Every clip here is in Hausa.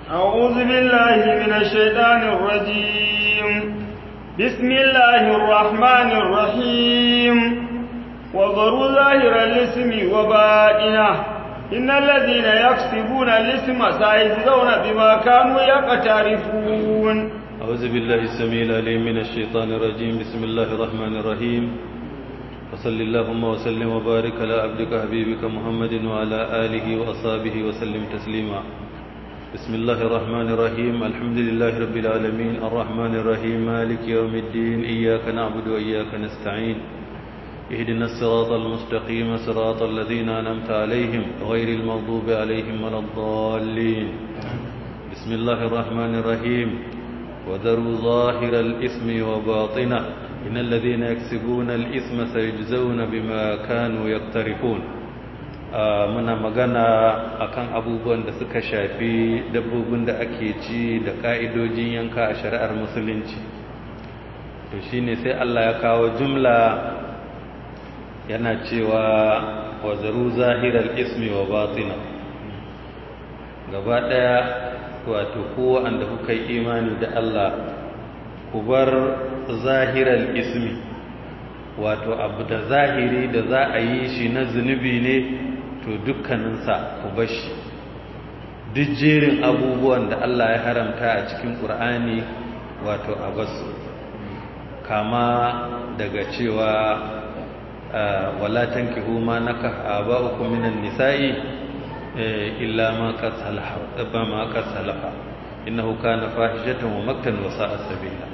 أعوذ بالله من الشيطان الرجيم بسم الله الرحمن الرحيم وذروا ظاهر الاسم وبائنه إن الذين يكسبون الاسم سيجزون بما كانوا يقترفون أعوذ بالله السميع العليم من الشيطان الرجيم بسم الله الرحمن الرحيم وصل اللهم وسلم وبارك على عبدك حبيبك محمد وعلى آله وأصحابه وسلم تسليما بسم الله الرحمن الرحيم الحمد لله رب العالمين الرحمن الرحيم مالك يوم الدين إياك نعبد وإياك نستعين اهدنا الصراط المستقيم صراط الذين أنعمت عليهم غير المغضوب عليهم ولا الضالين بسم الله الرحمن الرحيم وذروا ظاهر الإثم وباطنه إن الذين يكسبون الإثم سيجزون بما كانوا يقترفون muna magana akan abubuwan da suka shafi dabbobin da ake ci da ka'idojin yanka a shari'ar musulunci to shine sai Allah ya kawo jumla yana cewa wa zaru zahiral ismi wa batina gaba daya wato ko wanda kuka yi imani da Allah ku bar zahiral ismi wato abu da zahiri da za a yi shi na zunubi ne to dukkaninsa ku bashi duk jerin abubuwan da Allah ya haramta a cikin ƙur'ani wato a basu kama daga cewa wala tankihu ma nakaha aba'ukum minan nisa'i illa ma qad salaha ma qad salaha innahu kana fahishatan wa maktan wa sa'a sabila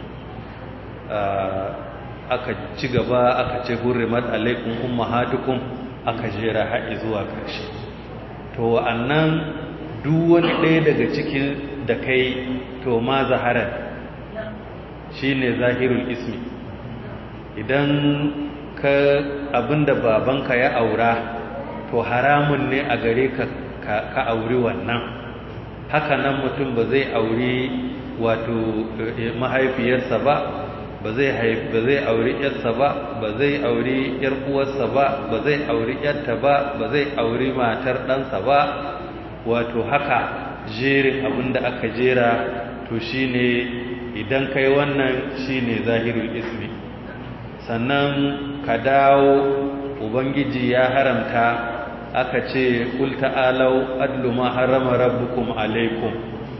aka ci gaba aka ce hurrimat alaikum ummahatukum aka jera haɗi zuwa ƙarshe to wa'annan duk wani ɗaya daga cikin da kai to ma zaharar shine zahirul ismi idan ka abinda babanka ya aura to haramun ne a gare ka ka auri wannan haka nan mutum ba zai auri wato mahaifiyarsa ba ba zai ba zai auri yarsa ba ba zai auri yar uwarsa ba ba zai auri yarta ba ba zai auri matar ɗansa ba wato haka jerin abinda aka jera to shine idan kai wannan shine zahirul ismi sannan ka dawo ubangiji ya haramta aka ce kul ta'alau adlu ma harama rabbukum alaikum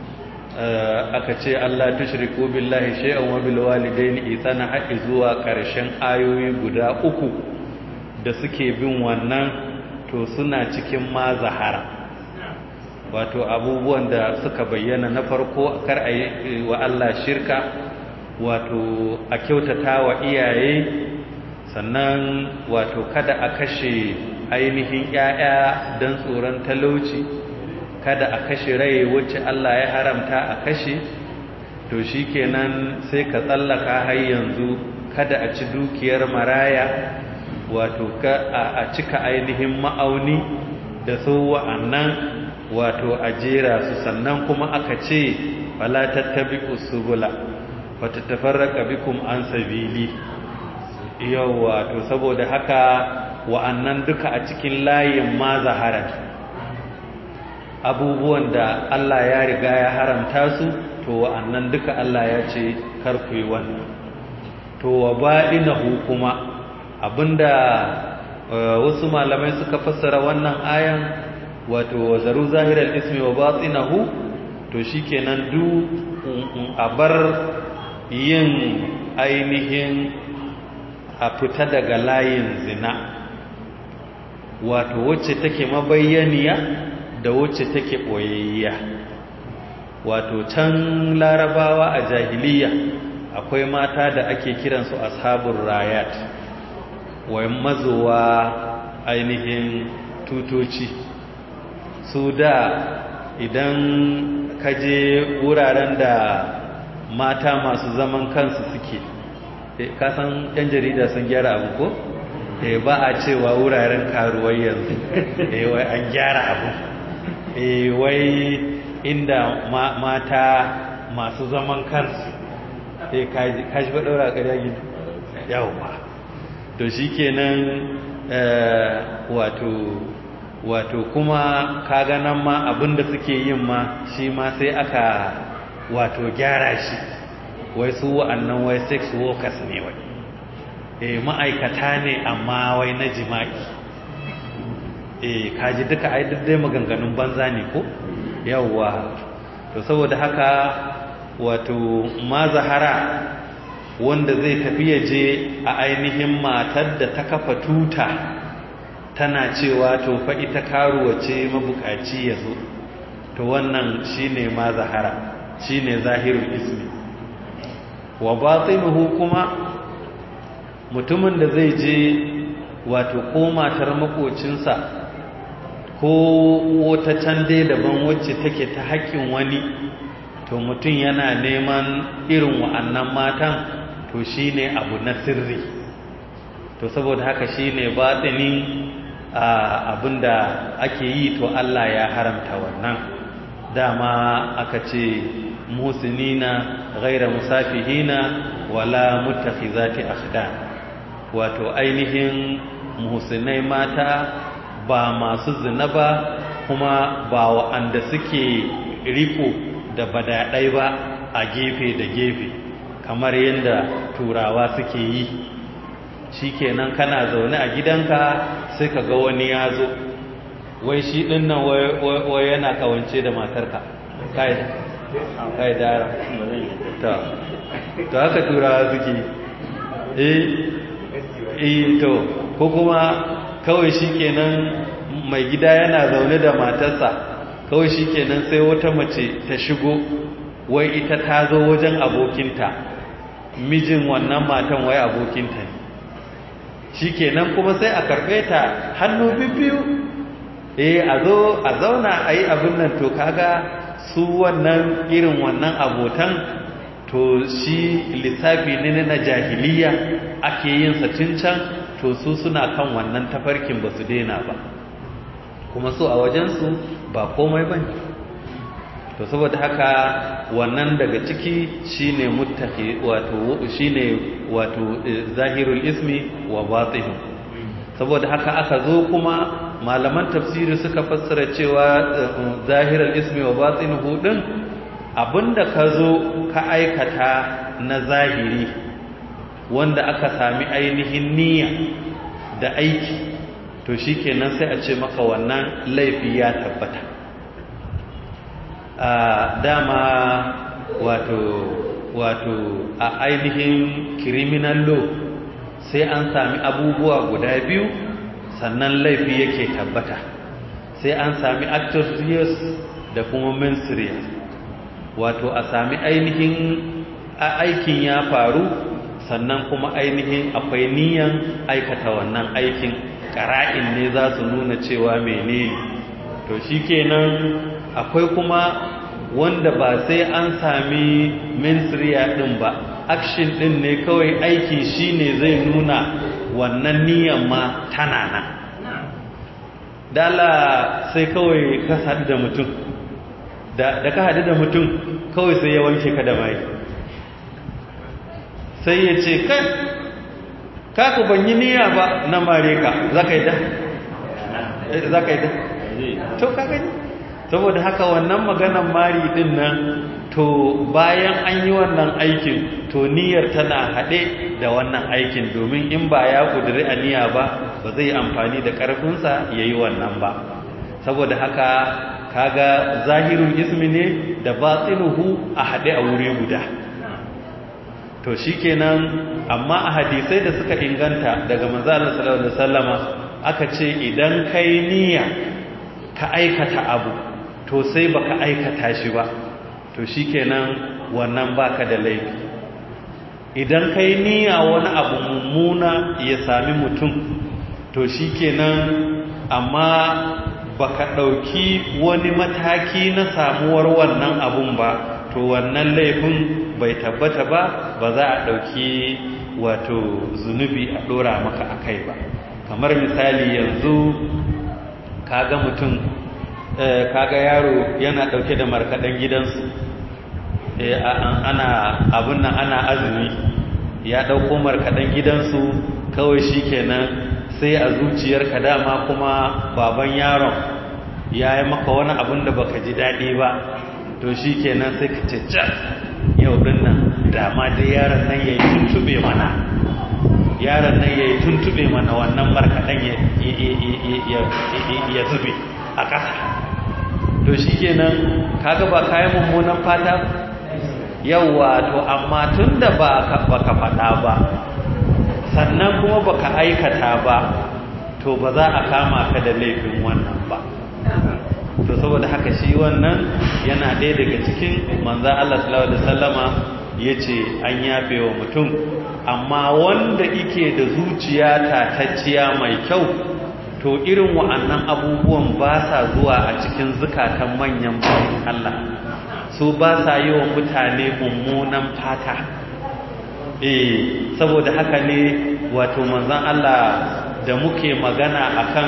aka ce Allah tushriku billahi shay'an wa bil walidayni ihsana haƙi zuwa ƙarshen ayoyi guda uku da suke bin wannan to suna cikin ma zahara wato abubuwan da suka bayyana na farko kar a yi wa Allah shirka wato a kyautata wa iyaye sannan wato kada a kashe ainihin 'ya'ya don tsoron talauci kada a kashe rai wacce Allah ya haramta a kashe to shi kenan sai ka tsallaka har yanzu kada a ci dukiyar maraya wato a cika ainihin ma'auni da su wa'annan wato a jera su sannan kuma aka ce fala tattabi usubula fatatafarraqa bikum an sabili yawa to saboda haka wa'annan duka a cikin layin ma zaharat abubuwan da Allah ya riga ya haramta su to wa'annan duka Allah ya ce kar ku yi wannan to wa ba'inahu kuma abinda wasu malamai suka fassara wannan ayan wato wazaru zahiral ismi wa batinahu to shikenan du a bar yin ainihin a fita daga layin zina wato wacce take mabayyaniya da wacce take boyayya wato can larabawa a jahiliya akwai mata da ake kiransu ashabul rayat wa mazuwa ainihin tutoci su da idan kaje wuraren da mata masu zaman kansu suke kasan yan jarida sun gyara abu ko ba a cewa wuraren karuwai yanzu wai an gyara abu wai inda mata masu zaman kansu kaji ba ɗaura ƙarya gini yawon to shi kenan wato wato kuma kaga nan ma abinda suke yin ma shi ma sai aka wato gyara shi wai su wa'annan wai sex workers ne wai eh ma'aikata ne amma wai na jima'i eh kaji duka ai dai maganganun banza ne ko yawwa to saboda haka wato ma zahara wanda zai tafi ya je a ainihin matar da ta kafa tuta tana cewa to fa ita karuwa ce mabukaci ya zo to wannan shine ma zahara shine zahirul ismi wa batinuhu kuma mutumin da zai je wato ko matar makocinsa ko wata can dai daban wacce take ta haƙƙin wani to mutum yana neman irin wa'annan matan to shine abu na sirri to saboda haka shine batini abinda ake yi to Allah ya haramta wannan dama aka ce musinina ghaira musafihina wala mutakhizati akhdan wato ainihin muhsinai mata ba masu zina ba kuma ba wa'anda suke riko da badaɗai ba a gefe da gefe kamar yadda turawa suke yi shikenan kana zaune a gidanka sai ka ga wani ya zo wai shi ɗin nan wai yana kawance da matarka kai dara to haka turawa suke eh eh to ko kuma kawai shikenan mai gida yana zaune da matarsa kawai shikenan sai wata mace ta shigo wai ita ta zo wajen abokinta mijin wannan matan wai abokinta ne shikenan kuma sai a karbe ta hannu biyu eh a zo a zauna a yi abin nan to kaga su wannan irin wannan abotan to shi lissafi ne na jahiliya ake yin sa tun can to su suna kan wannan tafarkin ba su daina ba kuma su a wajensu ba komai ba to saboda haka wannan daga ciki shine muttaqi wato shine wato zahirul ismi wa batin saboda haka aka zo kuma malaman tafsiri suka fassara cewa zahirul ismi wa batinuhu din abinda ka zo ka aikata na zahiri wanda aka sami ainihin niyya da aiki to shikenan sai a ce maka wannan laifi ya tabbata a dama wato wato a ainihin criminal law sai an sami abubuwa guda biyu sannan laifi yake tabbata sai an sami actus reus da kuma mens reus wato a sami ainihin aikin ya faru sannan kuma ainihin akwai niyan aikata wannan aikin ƙara'in ne za su nuna cewa menene to shikenan akwai kuma wanda ba sai an sami mensriya din ba action din ne kawai aiki shine zai nuna wannan niyan ma tana nan dala sai kawai ka haɗu da mutum da ka haɗu da mutum kawai sai ya wanke ka da mai sai ya ce kai kaku ban yi niyya ba na mare ka za ka yi da? za ka yi da? to ka gani saboda haka wannan maganan mari din nan to bayan an yi wannan aikin to niyyar tana haɗe da wannan aikin domin in ba ya ƙudiri a niyya ba ba zai amfani da ƙarfinsa ya yi wannan ba saboda haka kaga zahirun ismi ne da batsinuhu a haɗe a wuri guda to shikenan amma a hadisai da suka inganta daga manzalar sallallahu alaihi wasallama aka ce idan kai niyya ka aikata abu to sai baka aikata shi ba to shikenan wannan baka da laifi idan kai niyya wani abu mummuna ya sami mutum to shikenan amma baka dauki wani mataki na samuwar wannan abun ba to wannan laifin bai tabbata ba ba za a dauki wato zunubi a dora maka akai ba kamar misali yanzu kaga mutum kaga yaro yana dauke da markadan gidansu ana abun nan ana azumi ya dauko markadan gidansu kawai shikenan sai a zuciyarka dama kuma baban yaron ya yi maka wani abin da baka ji daɗi ba to shi kenan sai ka ce yau ɗin nan dama dai yaron nan ya yi tuntube mana yaron nan ya yi tuntube mana wannan markaɗen ya zube a ƙasa to shi kenan kaga ba kayan mummunan fata yauwa to amma tun da ba ka faɗa ba sannan kuma baka aikata ba to ba za a kama ka da laifin wannan ba to saboda haka shi wannan yana ɗaya daga cikin manza Allah sallallahu alaihi wasallama yace an yafe wa mutum amma wanda yake da zuciya tatacciya mai kyau to irin wa'annan abubuwan ba sa zuwa a cikin zukatan manyan bayan Allah su ba sa yi wa mutane mummunan fata eh saboda haka ne wato manzon Allah da muke magana akan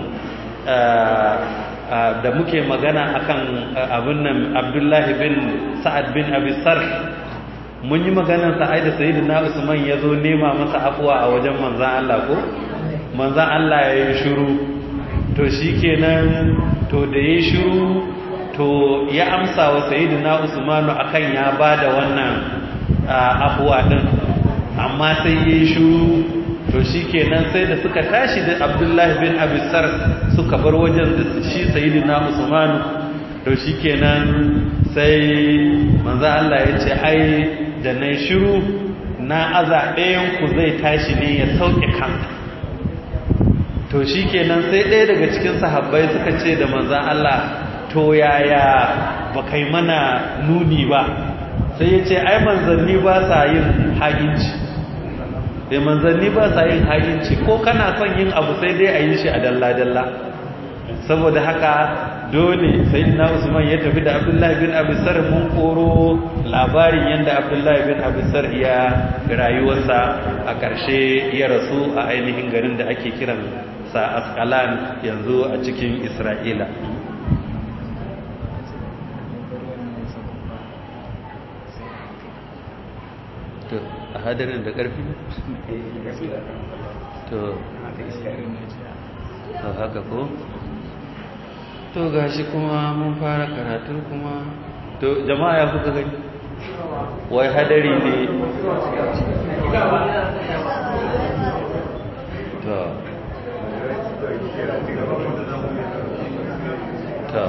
da muke magana akan abin nan Abdullahi bin Sa'ad bin Abi Sarh mun yi maganar sa da sayyidina Usman ya zo nema masa afuwa a wajen manzon Allah ko manzon Allah ya yi shiru to shikenan to da ya shiru to ya amsa wa sayyidina Usman akan ya bada wannan afuwa din amma sai ya yi shiru to shi kenan sai da suka tashi da abdullahi bin abisar suka bar wajen da shi sayidina usmanu to shi kenan sai manzo Allah ya ce ai da na shiru na aza ɗayan ku zai tashi ne ya sauke kansa to shi kenan sai ɗaya daga cikin sahabbai suka ce da manzo Allah to yaya ba kai mana nuni ba sai ya ce ai manzanni ba sa yin haginci sai manzanni ba sa yin haginci ko kana son yin abu sai dai a yi shi a dalla-dalla saboda haka dole sai na usman ya tafi da abdullahi bin abisar mun koro labarin yadda abdullahi bin abisar ya rayuwarsa a ƙarshe ya rasu a ainihin garin da ake kiran sa askalan yanzu a cikin isra'ila a hadarin da ƙarfi to to haka ko to gashi kuma mun fara karatu kuma to jama'a ya kuka gani wai hadari ne to to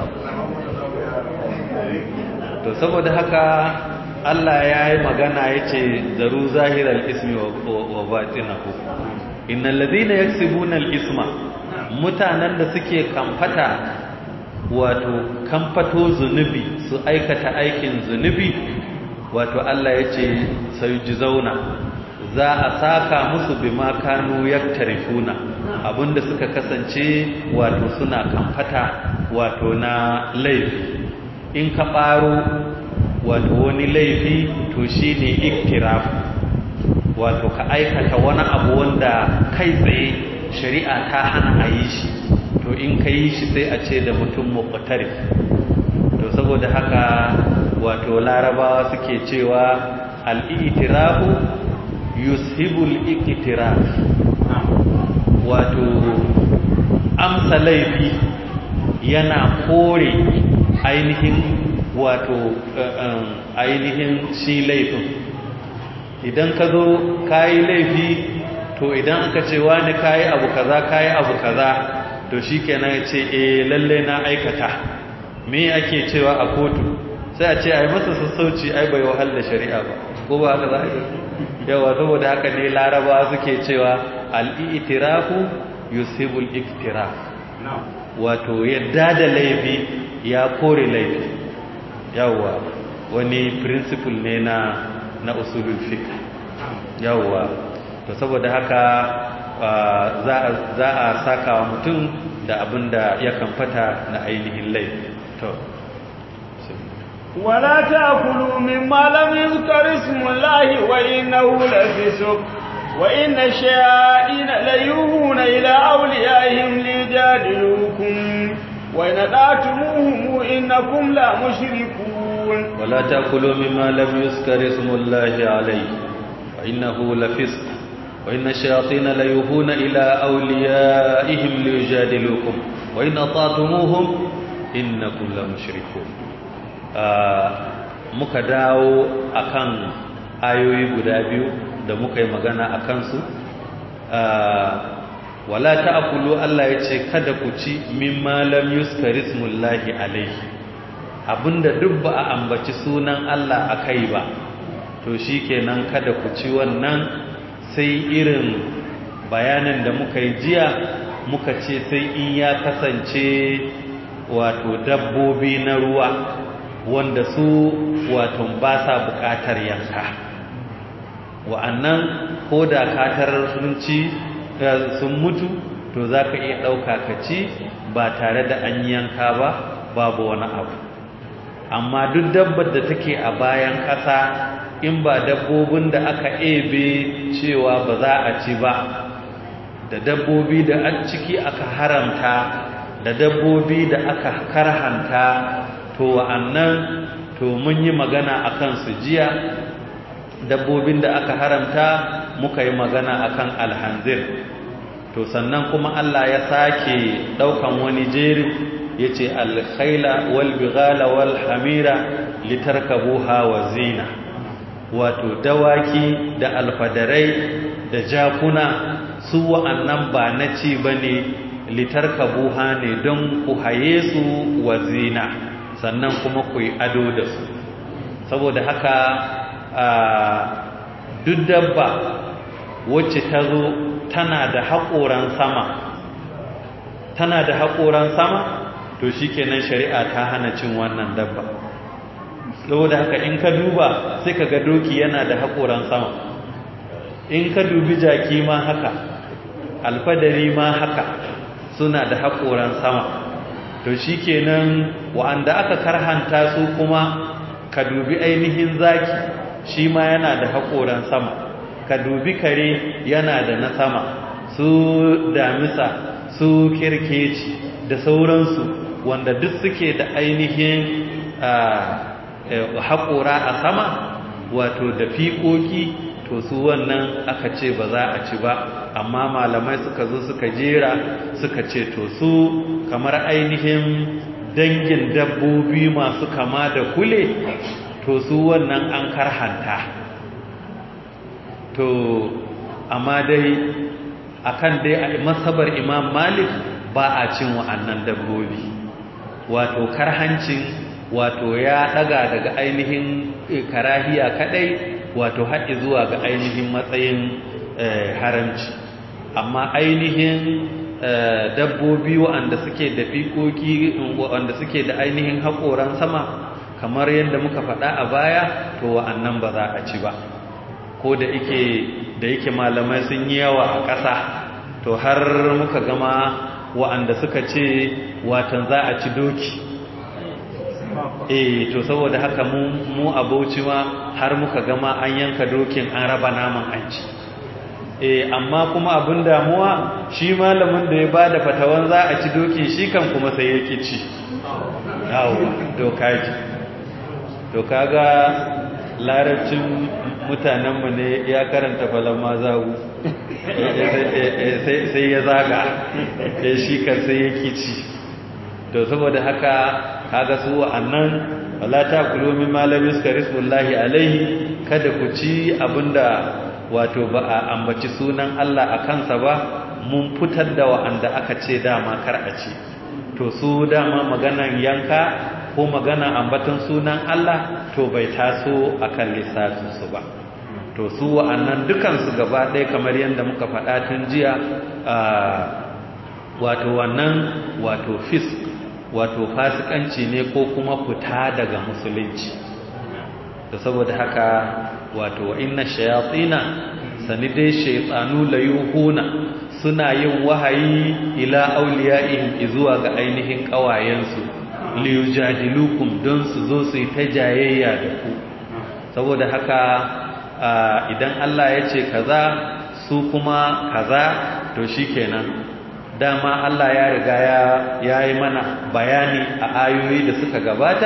to saboda haka Allah ya yi magana ya ce zaru zahirar ismi wa batinahu innal ladina yaksibuna al-isma mutanen da suke kamfata wato kamfato zunubi su aikata aikin zunubi wato Allah ya ce zauna za a saka musu bima kanu yaktarifuna abinda suka kasance wato suna kamfata wato na laifi in ka ɓaro wato wani laifi to shi ne iktiraf wato ka aikata wani abu wanda kai tsaye shari'a ta hana a yi shi to in ka yi shi sai a ce da mutum muqtarif to saboda haka wato larabawa suke cewa al-i'tirafu yushibul iktiraf wato amsa laifi yana kore ainihin wato ainihin shi laifin idan ka zo kayi laifi to idan aka ce wani kayi abu kaza kayi abu kaza to shi kenan ya ce eh lalle na aikata me ake cewa a kotu sai a ce ai masa sassauci ai bai wahal da shari'a ba ko ba haka za a yawa saboda haka ne laraba suke cewa al-i'tirafu yusibul iktiraf wato yadda da laifi ya kore laifi yawwa wani principle ne na na usulul fiqh yawwa to saboda haka za a saka wa mutum da abin da ya kamfata na ainihin laifi to ولا تأكلوا مما لم يذكر اسم الله وإنه لفسق وإن الشياطين ليوهون إلى أوليائهم ليجادلوكم وإن أطعتموهم إنكم لا مشركون ولا تأكلوا مما لم يذكر اسم الله عليه وإنه لفسق wa inna shayatin la yuhuna ila awliyaihim liyujadilukum wa in ata'tumuhum innakum la mushrikun muka dawo akan ayoyi guda biyu da muka yi magana akan su wala ta'kulu Allah yace kada ku ci mimma lam yuskarismullahi alaihi abinda duk ba a ambaci sunan Allah akai ba to shikenan kada ku ci wannan sai irin bayanin da muka yi jiya muka ce sai in ya kasance wato dabbobi na ruwa wanda su wato ba sa bukatar yanka wa'annan ko da katar sun ci sun mutu to za ka iya ɗauka ka ci ba tare da an yanka ba babu wani abu amma duk dabbar da take a bayan ƙasa in ba dabbobin da aka ebe cewa ba za a ci ba da dabbobi da an ciki aka haramta da dabbobi da aka karhanta to wa'annan to mun yi magana akan su jiya dabbobin da aka haramta muka yi magana akan alhanzir to sannan kuma Allah ya sake daukan wani jerin yace alkhaila wal bighala wal hamira litarkabuha wa zina wato dawaki da alfadarai da jakuna su wa'annan ba na ci bane litarkabuha ne don ku haye su wa zina sannan kuma ku yi ado da su saboda haka duk dabba wacce ta zo tana da haƙoran sama tana da haƙoran sama to shikenan shari'a ta hana cin wannan dabba saboda haka in ka duba sai ka ga doki yana da haƙoran sama in ka dubi jaki ma haka alfadari ma haka suna da haƙoran sama to shikenan wa'anda aka karhanta su kuma ka dubi ainihin zaki shi ma yana da haƙoran sama ka dubi kare yana da na sama su damisa su kirkeci da sauransu wanda duk suke da ainihin haƙora a sama wato da fiƙoƙi to su wannan aka ce ba za a ci ba amma malamai suka zo suka jera suka ce to su kamar ainihin dangin dabbobi masu kama da kule to su wannan an karhanta to amma dai akan dai a masabar imam malik ba a cin wa'annan dabbobi wato karhancin wato ya daga daga ainihin karahiya kadai wato haɗi zuwa ga ainihin matsayin haramci amma ainihin dabbobi wa'anda suke da fikoki wa'anda suke da ainihin haƙoran sama kamar yadda muka faɗa a baya to wa'annan ba za a ci ba ko da yake da yake malamai sun yi yawa a ƙasa to har muka gama wa'anda suka ce watan za a ci doki eh to saboda haka mu mu abauci ma har muka gama an yanka dokin an raba naman an ci eh amma kuma abin damuwa shi malamin da ya bada fatawan za a ci dokin shi kan kuma sai ya ki ci yawo doka ji to kaga larabcin mutanenmu ne ya karanta falon mazawu sai ya zaga ya shi kan sai ya kici to saboda haka kaga su wa'annan wala ta kulu min malami suka rismullahi alaihi kada ku ci abinda wato ba a ambaci sunan Allah a kansa ba mun fitar da wa'anda aka ce dama kar a ci to su dama maganan yanka ko magana ambaton sunan Allah to bai taso akan lissafin su ba to su wa'annan dukansu gaba ɗaya kamar yadda muka faɗa tun jiya wato wannan wato fisk wato fasikanci ne ko kuma fita daga musulunci da saboda haka wato inna shayatina sani dai shaytanu layuhuna suna yin wahayi ila auliyaihim zuwa ga ainihin kawayensu liyujadilukum don su zo su yi ta jayayya da ku saboda haka idan Allah ya ce kaza su kuma kaza to shikenan dama Allah ya riga ya yi mana bayani a ayoyi da suka gabata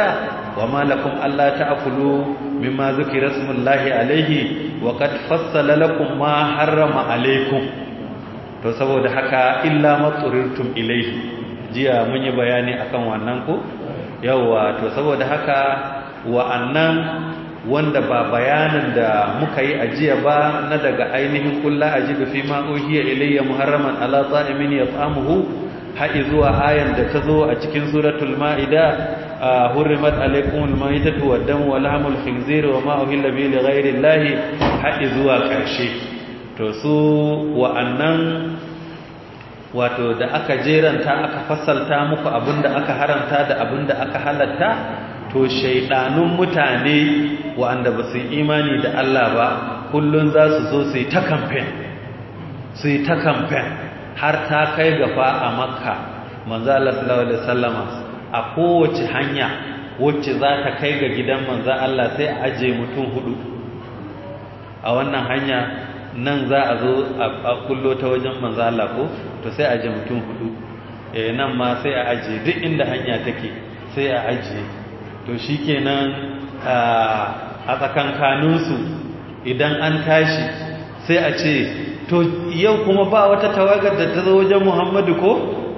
wa ma lakum alla ta'kulu mimma zukira smullahi alaihi wa qad fassala lakum ma harrama alaikum to saboda haka illa matsurirtum ilaihi jiya mun yi bayani akan wannan ko yawa to saboda haka wa'annan wanda ba bayanin da muka yi ajiya ba na daga ainihin kulla ajibu fi ma uhiya ilayya muharraman ala ta'imin yat'amuhu haɗi zuwa ayan da ta zo a cikin suratul ma'ida hurrimat alaykumul maytatu wad-damu wa lahmul khinzir wa ma uhilla bihi li ghayri llahi haɗi zuwa ƙarshe to su wa'annan wato da aka jeranta aka fassalta muku abinda aka haramta da abinda aka halatta to shaidanun mutane wa'anda ba su imani da Allah ba kullun za su zo su yi ta kamfen su yi ta kamfen har ta kai gafa a makka manzo Allah sallallahu alaihi wasallama a kowace hanya wacce za ta kai ga gidan manzo Allah sai a aje mutum hudu a wannan hanya nan za a zo a kullo ta wajen manzo Allah ko to sai a aje mutum hudu eh nan ma sai a aje duk inda hanya take sai a aje to shikenan a tsakankaninsu idan an tashi sai a ce to yau kuma ba wata tawagar da ta zo wajen Muhammadu ko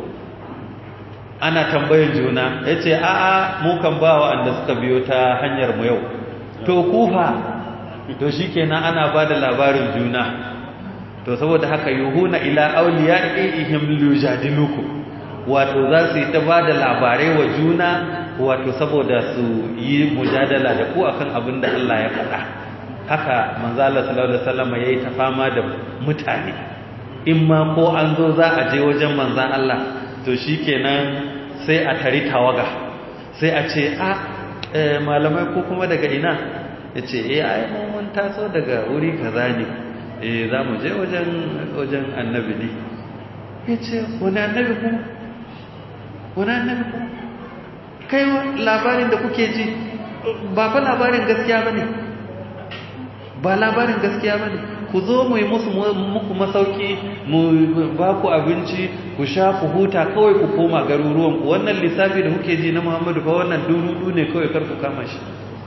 ana tambayar juna ya ce a'a mu kan ba wa'anda suka biyo ta hanyar mu yau to kufa to shikenan ana ba da labarin juna to saboda haka yuhuna ila awliyaihim lujadilukum wato za su yi ta ba da labarai wa juna wato saboda su yi mujadala da ku akan abin da Allah ya faɗa haka manzo Allah sallallahu alaihi wasallam yayi ta fama da mutane in ma ko an zo za a je wajen manzon Allah to shikenan sai a tari tawaga sai a ce a malamai ko kuma daga ina yace eh ai mun taso daga wuri kaza ne eh za mu je wajen wajen annabi ne yace wani annabi kuma wani annabi kuma kai labarin da kuke ji ba fa labarin gaskiya ba ne ba labarin gaskiya ba ne ku zo mu yi musu muku masauki mu ba ku abinci ku sha ku huta kawai ku koma garuruwanku wannan lissafi da kuke ji na muhammadu fa wannan durudu ne kawai kar ku kama shi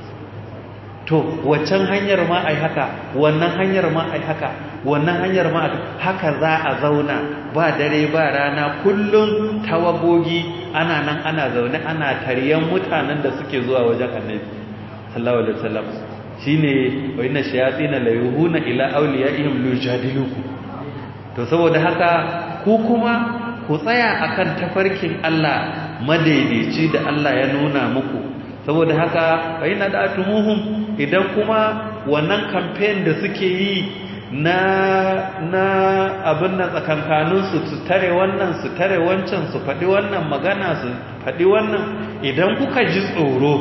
to waccan hanyar ma ai haka wannan hanyar ma ai haka wannan hanyar ma haka za a zauna ba dare ba rana kullum tawagogi ana nan ana zaune ana taryan mutanen da suke zuwa wajen annabi sallallahu alaihi wasallam shine wa inna shayatin la yuhuna ila awliyaihim lujadiluku to saboda haka ku kuma ku tsaya akan tafarkin Allah madaidaici da Allah ya nuna muku saboda haka fa inna da'atumuhum idan kuma wannan campaign da suke yi na na abin nan tsakankaninsu su tare wannan su tare wancan su faɗi wannan magana su faɗi wannan idan kuka ji tsoro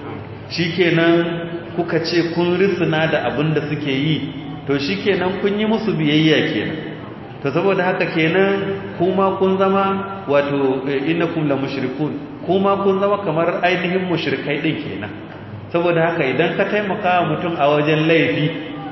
shikenan kuka ce kun risina da abin da suke yi to shikenan kun yi musu biyayya kenan to saboda haka kenan kuma kun zama wato innakum la mushrikun kuma kun zama kamar ainihin mushrikai din kenan saboda haka idan ka taimaka wa mutum a wajen laifi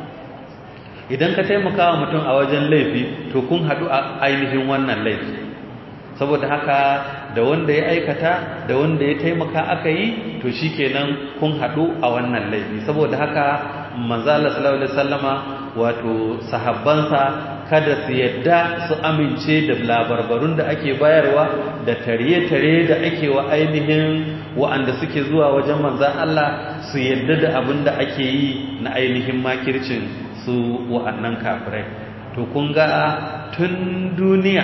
idan ka taimaka wa mutum a wajen laifi to kun haɗu a ainihin wannan laifi saboda haka da wanda ya aikata da wanda ya taimaka aka yi to shikenan kun haɗu a wannan laifi saboda haka manzo Allah sallallahu alaihi wasallama wato sahabbansa kada su yadda su amince da labarbarun da ake bayarwa da tare-tare da ake wa ainihin wa'anda suke zuwa wajen manzan Allah su yadda da abin da ake yi na ainihin makircin su wa'annan kafirai to kun ga tun duniya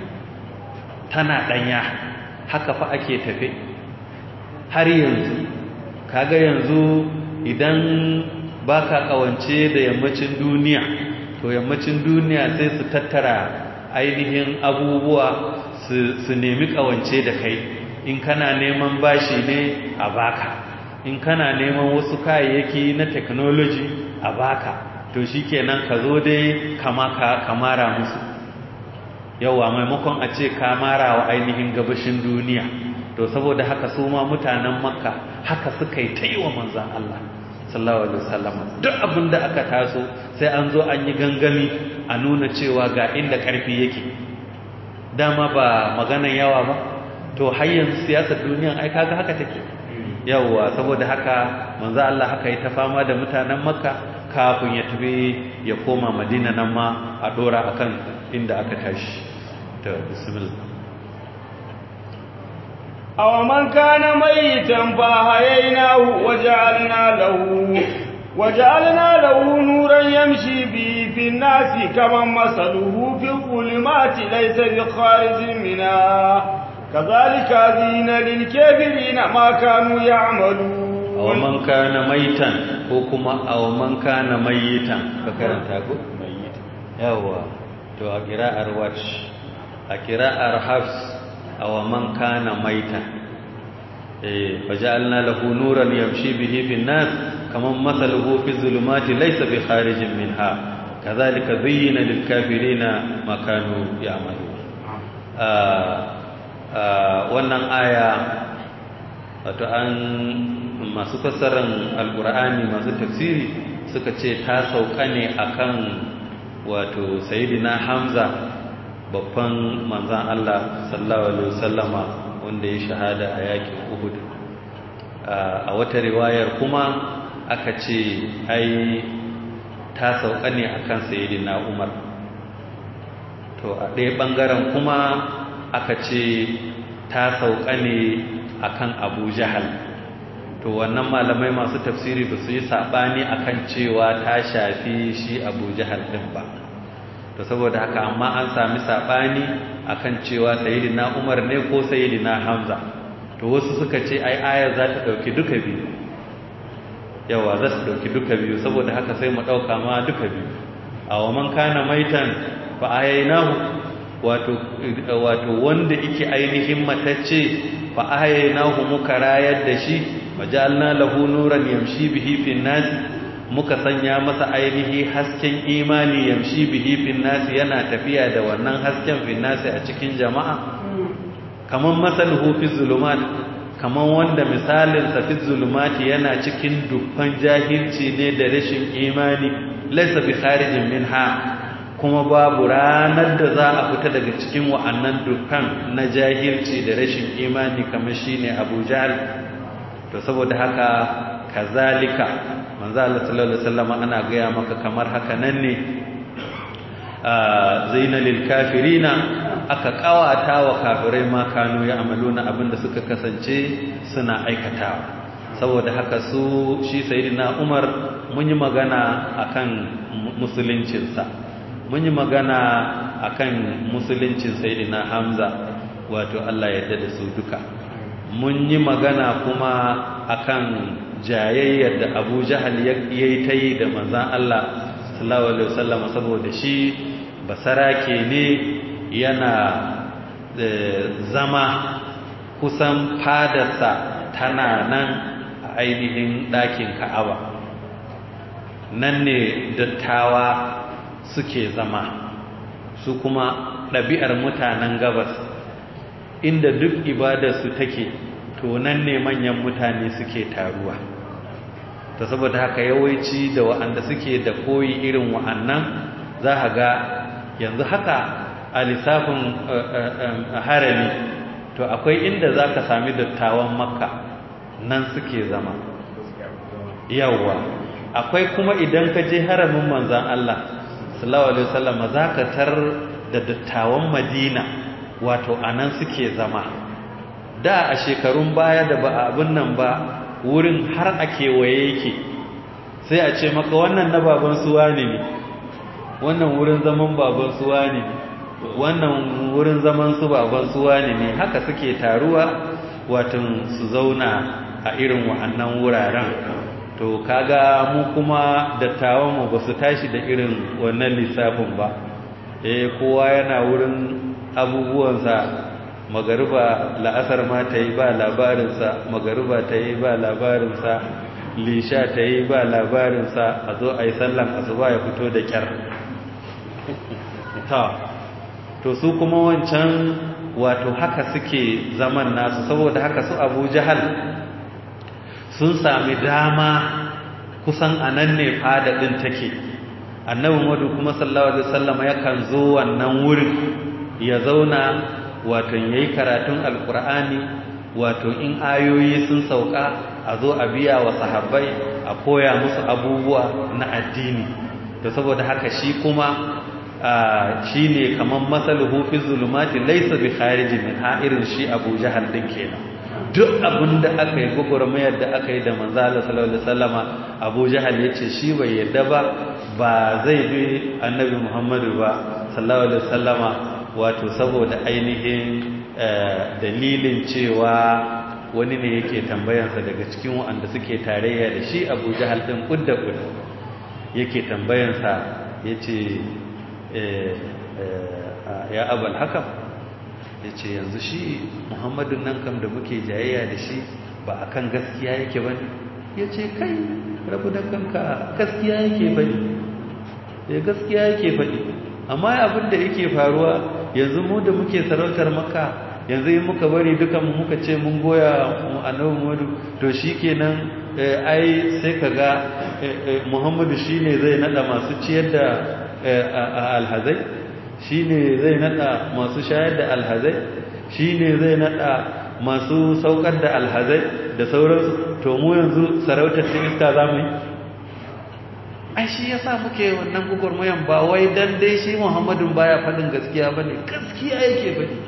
tana ɗanya haka fa ake tafe har yanzu kaga yanzu idan baka kawance da yammacin duniya to yammacin duniya sai su tattara ainihin abubuwa su nemi kawance da kai in kana neman bashi ne a baka in kana neman wasu kayayyaki na technology a baka to shikenan ka zo dai kama ka kamara musu yawa maimakon a ce kamara wa ainihin gabashin duniya to saboda haka su ma mutanen makka haka suka yi ta yi wa manzan Allah sallallahu alaihi wasallam duk abin da aka taso sai an zo an yi gangami a nuna cewa ga inda karfi yake dama ba maganan yawa ba to har yanzu siyasar duniya ai kaga haka take yawwa saboda haka manzo Allah haka yi ta fama da mutanen makka kafin ya tafi ya koma madina nan ma a dora akan inda aka tashi ta bismillah aw man kana mayitan fa hayaynahu waja'alna lahu وجعلنا له نورا يمشي به في الناس كمن مثله في الظلمات ليس بخارج منها كذلك زين للكافرين ما كانوا يعملون أو من كان ميتا وكما أو من كان ميتا فكرنت أقول ميتا يوا تو أقراء الورش أقراء الحفص أو من كان ميتا فجعلنا له نورا يمشي به في الناس كمن مثله في الظلمات ليس بخارج منها كذلك زين للكافرين ما كانوا يعملون wannan aya wato an masu fassarar alkur'ani masu tafsiri suka ce ta sauka ne akan wato sayidina hamza babban manzan Allah sallallahu alaihi wasallama wanda ya shahada a yakin uhud a wata riwayar kuma aka ce ai ta sauka ne akan sayyidina Umar to a ɗaya ɓangaren kuma aka ce ta sauka ne akan Abu Jahal to wannan malamai masu tafsiri ba su yi saɓani akan cewa ta shafi shi Abu Jahal ɗin ba to saboda haka amma an sami saɓani akan cewa sayyidina Umar ne ko sayyidina Hamza to wasu suka ce ai ayar za ta ɗauki duka biyu yawa za su ɗauki duka biyu saboda haka sai mu ɗauka ma duka biyu a wa man kana maitan fa ayainahu wato wato wanda yake ainihin matacce fa ayainahu muka rayar da shi majalna lahu nuran yamshi bihi fin nas muka sanya masa ainihi hasken imani yamshi bihi fin nas yana tafiya da wannan hasken fin nas a cikin jama'a kaman masaluhu fi zulumat kaman wanda misalin sa fi zulumati yana cikin dukkan jahilci ne da rashin imani laysa bi kharijin minha kuma babu ranar da za a fita daga cikin wa'annan dukkan na jahilci da rashin imani kamar shine Abu Jahl to saboda haka kazalika manzo Allah sallallahu alaihi wasallam ana gaya maka kamar haka nan ne zaina lil kafirina aka kawata wa kafirai ma kanu ya amaluna abinda suka kasance suna aikatawa saboda haka su shi sayyidina Umar mun yi magana akan musuluncinsa mun yi magana akan musuluncin sayyidina Hamza wato Allah ya da su duka mun yi magana kuma akan jayayyar da Abu Jahal yayi ta yi da manzon Allah sallallahu alaihi wasallam saboda shi basarake ne yana zama kusan fadarsa tana nan a ainihin ɗakin Ka'aba nan ne dattawa suke zama su kuma ɗabi'ar mutanen gabas inda duk ibadarsu take to nan ne manyan mutane suke taruwa ta saboda haka yawanci da wa'anda suke da koyi irin wa'annan za a ga yanzu haka a lissafin harami to akwai inda za ka sami dattawan makka nan suke zama yawwa akwai kuma idan ka je haramin manzan Allah sallallahu alaihi wasallam zaka tar da dattawan Madina wato anan suke zama da a shekarun baya da ba abin nan ba wurin har a kewaye yake sai a ce maka wannan na baban suwa ne wannan wurin zaman baban suwa ne wannan wurin zaman su baban suwa ne haka suke taruwa wato su zauna a irin wa'annan wuraren to kaga mu kuma dattawan mu ba su tashi da irin wannan lissafin ba eh kowa yana wurin abubuwansa magariba la'asar ma ta yi ba labarinsa magariba ta yi ba labarinsa lisha ta yi ba labarinsa a zo a yi sallan asuba ya fito da kyar ta to su kuma wancan wato haka suke zaman nasu saboda haka su abu jahal sun sami dama kusan a nan ne fadadin take annabi madu kuma sallallahu alaihi wasallam yakan zo wannan wurin ya zauna wato yayi karatun alqur'ani wato in ayoyi sun sauka a zo a biya wa sahabbai a koya musu abubuwa na addini to saboda haka shi kuma shi ne kamar matsaluhu fi zulumati laisa bi khariji min ha irin shi abu jahal din kenan duk abin da aka yi gwagwarmayar da aka yi da manzala sallallahu alaihi wasallama abu jahal ya ce shi bai yadda ba ba zai bi annabi muhammadu ba sallallahu alaihi wasallama wato saboda ainihin dalilin cewa wani ne yake tambayansa daga cikin waɗanda suke tarayya da shi abu jahal ɗin ƙudda ƙudda yake tambayansa ya ce ya abal hakam ya ce yanzu shi muhammadun nan kam da muke jayayya da shi ba a kan gaskiya yake ba ya ce kai rabu da kanka gaskiya yake faɗi ya gaskiya yake faɗi amma abin da yake faruwa yanzu mu da muke sarautar maka yanzu yi muka bari dukan mu muka ce mun goya annabi Muhammadu to shikenan ai sai kaga Muhammadu shine zai nada masu ciyar da alhazai shine zai nada masu shayar da alhazai shine zai nada masu saukar da alhazai da sauransu to mu yanzu sarautar ta iska zamu yi ai shi yasa muke wannan gugurmayan ba wai dan dai shi Muhammadun baya fadin gaskiya bane gaskiya yake bane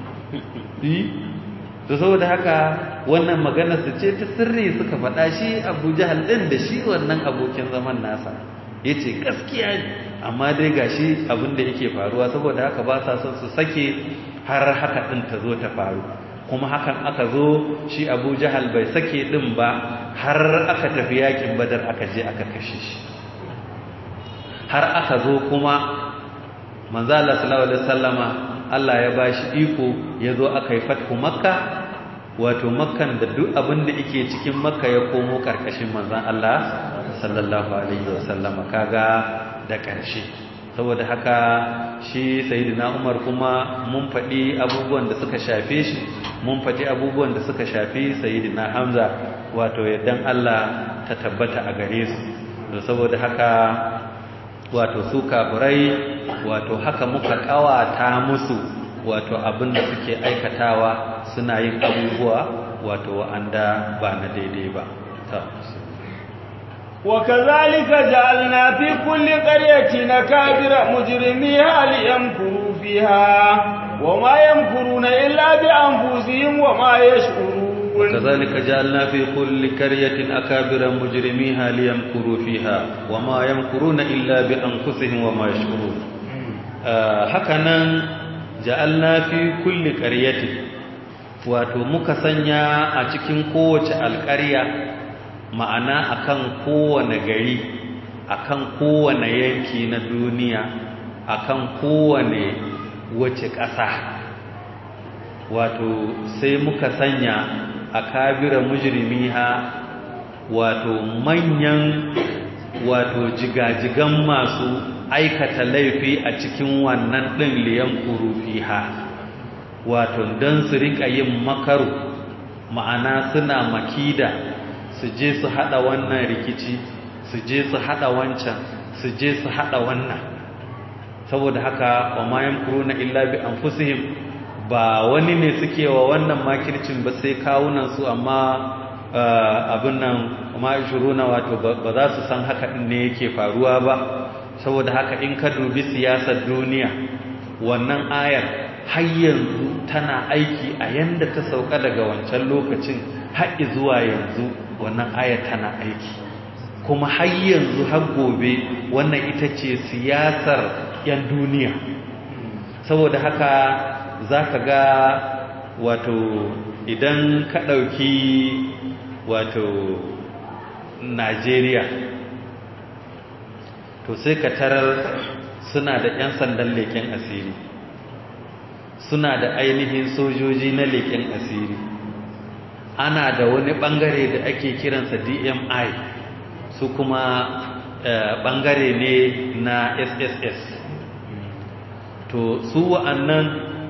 to saboda haka wannan magana su ce ta sirri suka faɗa shi Abu Jahal din da shi wannan abokin zaman nasa yace gaskiya ne amma dai gashi abin da yake faruwa saboda haka ba sa son su sake har haka din ta zo ta faru kuma hakan aka zo shi Abu Jahal bai sake din ba har aka tafi yakin Badar aka je aka kashe shi har aka zo kuma manzo Allah sallallahu alaihi wasallama Allah ya bashi iko ya zo aka yi fathu makka wato makkan da duk abin da yake cikin makka ya komo karkashin manzon Allah sallallahu alaihi wasallama kaga da karshe saboda haka shi sayyidina Umar kuma mun faɗi abubuwan da suka shafe shi mun faɗi abubuwan da suka shafi sayyidina Hamza wato yaddan Allah ta tabbata a gare su saboda haka wato su kafirai wato haka muka kawata musu wato abin da suke aikatawa suna yin abubuwa wato wa'anda ba na daidai ba وكذلك جعلنا في كل قرية نكابر مجرميها ليمكروا فيها وما يمكرون إلا بأنفسهم وما يشعرون وكذلك جعلنا في كل قرية أكابر مجرميها ليمكروا فيها وما يمكرون إلا بأنفسهم وما يشعرون هكذا جعلنا في كل قرية wato muka sanya a cikin kowace alƙarya ma'ana akan kowane gari akan kowane yanki na duniya akan kowane wace ƙasa wato sai muka sanya a kabira mujrimiha wato manyan wato jigajigan masu aikata laifi a cikin wannan ɗin liyan fiha wato don su riƙa yin makaru ma'ana suna makida su je su haɗa wannan rikici su je su haɗa wancan su je su haɗa wannan saboda haka wa mayan kuruna illa bi anfusihim ba wani ne suke wa wannan makircin ba sai kawunan su amma abin nan ma shuruna wato ba za su san haka din ne yake faruwa ba saboda haka in ka dubi siyasar duniya wannan ayar har yanzu tana aiki a yanda ta sauka daga wancan lokacin har zuwa yanzu wannan ayar tana aiki kuma har yanzu har gobe wannan ita ce siyasar 'yan duniya saboda haka za ka ga wato idan ka ɗauki wato najeriya to sai ka tarar suna da 'yan sandan leƙen asiri suna da ainihin sojoji na leƙen asiri ana da wani ɓangare da ake kiransa dmi su kuma ɓangare ne na sss to su wa'annan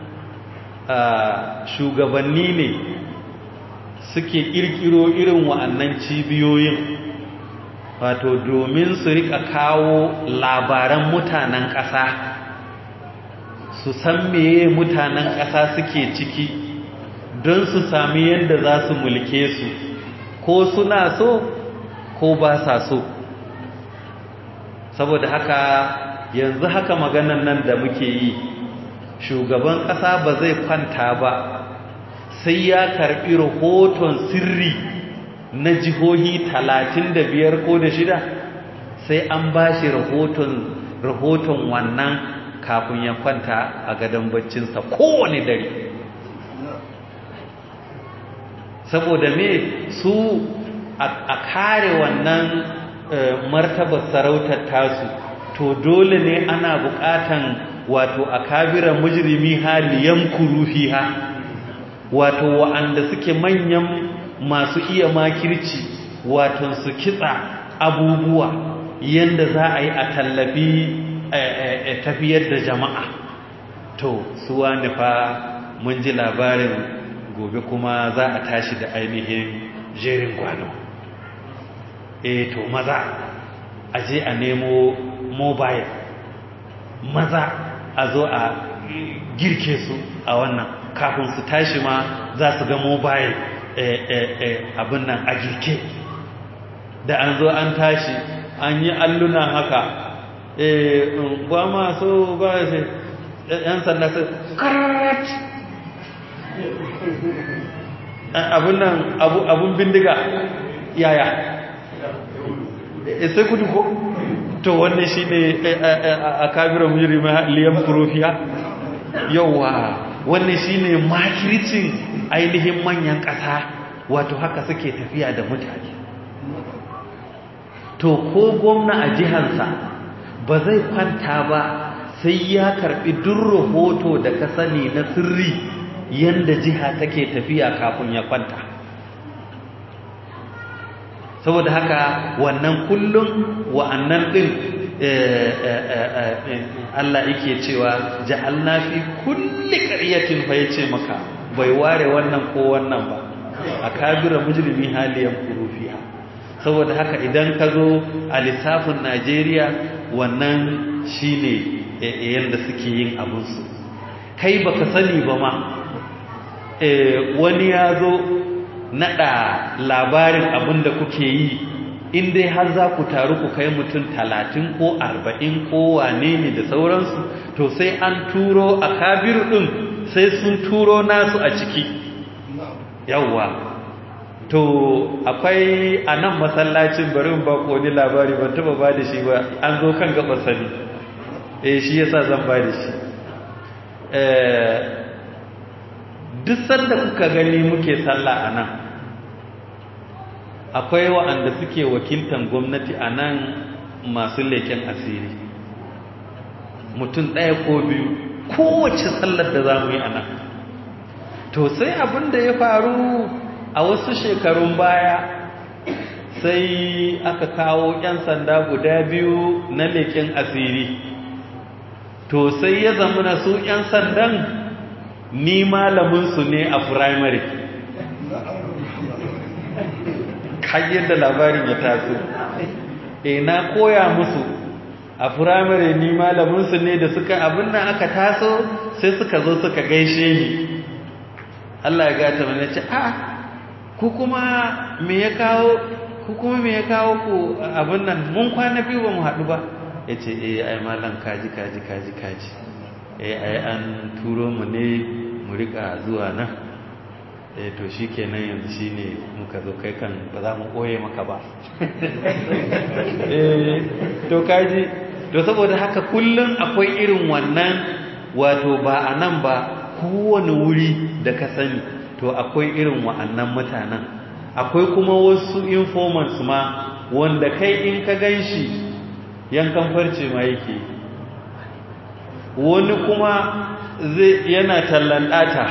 shugabanni ne suke ƙirƙiro irin wa'annan cibiyoyin wato domin su rika kawo labaran mutanen ƙasa su san meye mutanen ƙasa suke ciki don su sami yadda za su mulke su ko suna so ko ba sa so saboda haka yanzu haka maganan nan da muke yi shugaban ƙasa ba zai kwanta ba sai ya karɓi rahoton sirri na jihohi talatin da biyar ko da shida sai an ba shi rahoton wannan kafin ya kwanta a gadon baccinsa kowane dare saboda me su a kare wannan martabar sarautar tasu to dole ne ana bukatan wato a kabiran mujrimi haliyan kurufiha wato wa'anda suke manyan masu iya makirci wato su kitsa abubuwa yanda za a yi a tallafi tafiyar da jama'a to suwa nufa mun ji labarin gobe kuma za a tashi da ainihin jerin gwano e to maza a je a nemo mobile maza a zo a girke su a wannan kafin su tashi ma za su ga mobile abin nan a girke da an zo an tashi an yi alluna haka ba ma so ba sai yan sanda su karat abin nan abun bindiga yaya sai kudu ko to wannan shi ne a kabiran mujiri liyan furofiya yauwa wannan shi ne makircin ainihin manyan ƙasa wato haka suke tafiya da mutane to ko gwamna a jihansa ba zai kwanta ba sai ya karbi duk rahoto da ka sani na sirri yanda jiha take tafiya kafin ya kwanta saboda haka wannan kullum wa'annan din Allah yake cewa ja'alna fi kulli qaryatin fa yace maka bai ware wannan ko wannan ba akabira mujrimi haliyan furufiha saboda haka idan ka zo a lissafin Najeriya wannan shine yanda suke yin abunsu kai baka sani ba ma wani ya zo naɗa labarin abin da kuke yi in dai har za ku taru ku kai mutum talatin ko arba'in ko wane ne da sauransu to sai an turo a kabiru ɗin sai sun turo nasu a ciki yawwa to akwai a nan masallacin barin ba ko wani labari ban taba ba da shi ba an zo kan gabar sani eh shi yasa zan ba da shi duk sanda kuka gani muke sallah a nan akwai wa'anda suke wakiltan gwamnati a nan masu leken asiri mutum ɗaya ko biyu kowace sallar da za mu yi a nan to sai abin da ya faru a wasu shekarun baya sai aka kawo 'yan sanda guda biyu na leken asiri to sai ya zama na su 'yan sandan ni malaminsu ne a firamare kayyar da labarin ya taso e na koya musu a firamare ni malaminsu ne da suka abin nan aka taso sai suka zo suka gaishe ni Allah ya gata mana ce a ku kuma me ya kawo ku kuma me ya kawo ku abin nan mun kwana biyu ba mu haɗu ba ya ce eh ai malam kaji kaji kaji kaji eh ai an turo mu ne mu rika zuwa nan eh to shikenan yanzu shine muka zo kai kan ba za mu koye maka ba eh to kaji to saboda haka kullum akwai irin wannan wato ba a nan ba kowane wuri da ka sani to akwai irin wa'annan mutanen akwai kuma wasu informants ma wanda kai in ka gan shi yankan farce ma yake wani kuma zai yana tallan ɗata